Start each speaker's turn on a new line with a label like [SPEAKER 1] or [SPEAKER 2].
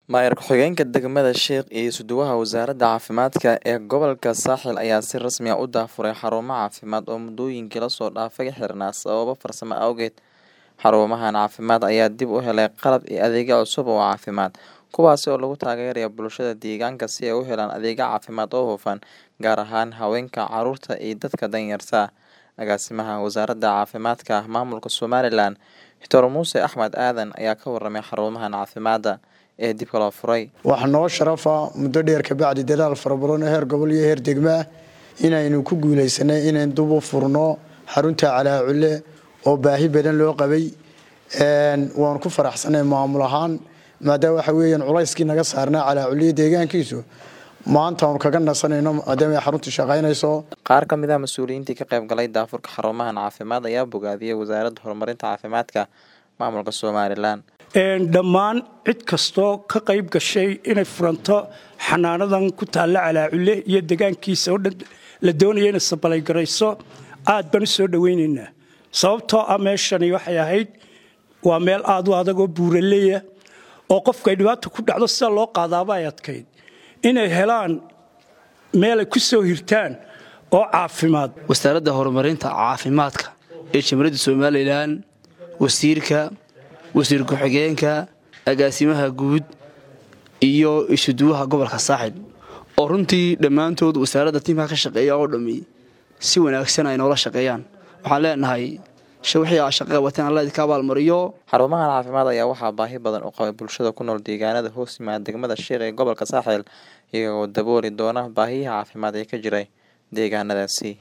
[SPEAKER 1] Maamul ku-xigeenka degmada Sheekh iyo isuduwaha wasaaradda caafimaadka ee gobolka Saaxil ayaa si rasmi ah u daahfuray xarumo caafimaad oo muddooyinkii la soo dhaafay xirnaa sababo farsamo awgeed. Xarumahan caafimaad ayaa dib u helay qalab iyo adeegyo cusub oo caafimaad, kuwaas oo lagu taageerayo bulshada deegaanka si ay u helaan adeegyo caafimaad oo hufan, gaar ahaan haweenka, carruurta iyo dadka danyarta ah. Agaasimaha Wasaaradda Caafimaadka Maamulka Somalilan, Dr Muuse Axmed Aadan ayaa ka warramay xarumahan caafimaad ee dib loo furay.
[SPEAKER 2] waxaa noo sharafa muddo dheer kabacdi dadaal fara badan oo heer gobol iyo heer degmo ah inaynu ku guuleysanay inayn dib u furno xarunta calaaculle oo baahi badan loo qabay waanu ku faraxsanay maamul ahaan maadaama waxa weeyaan culayskii naga saarnaa calaaculliyo deegaankiisu maanta aanu kaga nasanayno maadaama ay xaruntu shaqaynayso
[SPEAKER 1] Qaar ka mid ah mas'uuliyiintii ka qayb galay daahfurka xarumahan caafimaad ayaa bogaadiyay Wasaaradda Horumarinta Caafimaadka Maamulka Somalilan.
[SPEAKER 3] dhammaan cid kastoo ka qayb gashay inay furanto xanaanadan ku taalla calaaculle iyo degaankiisa oo dhan la doonaya inay sabalaygarayso aad baan u soo dhowaynaynaa sababtoo ah meeshani waxay ahayd waa meel aad u adag oo buuraleya oo qofku ay dhibaata ku dhacdo sida loo qaadaaba ay adkayd inay helaan meel ay ku soo hirtaan oo caafimaad
[SPEAKER 4] wasaaradda horumarinta caafimaadka ee jamhuuriyadda somalilan wasiirka wasiir ku-xigeenka agaasimaha guud iyo isuduwaha gobolka saaxil oo runtii dhammaantood wasaaradda tiimka ka shaqeeya oo dhammi si wanaagsan ay noola shaqeeyaan waxaan leenahay wixii aa shaqaga wateen alla idinka abaalmariyo
[SPEAKER 1] Xarumahan caafimaad ayaa waxaa baahi badan u qabay bulshada ku nool deegaanada hoos yimaada degmada Sheekh ee gobolka Saaxil, iyagoo dabooli doona baahiyaha caafimaad ee ka jiray deegaanadaasi.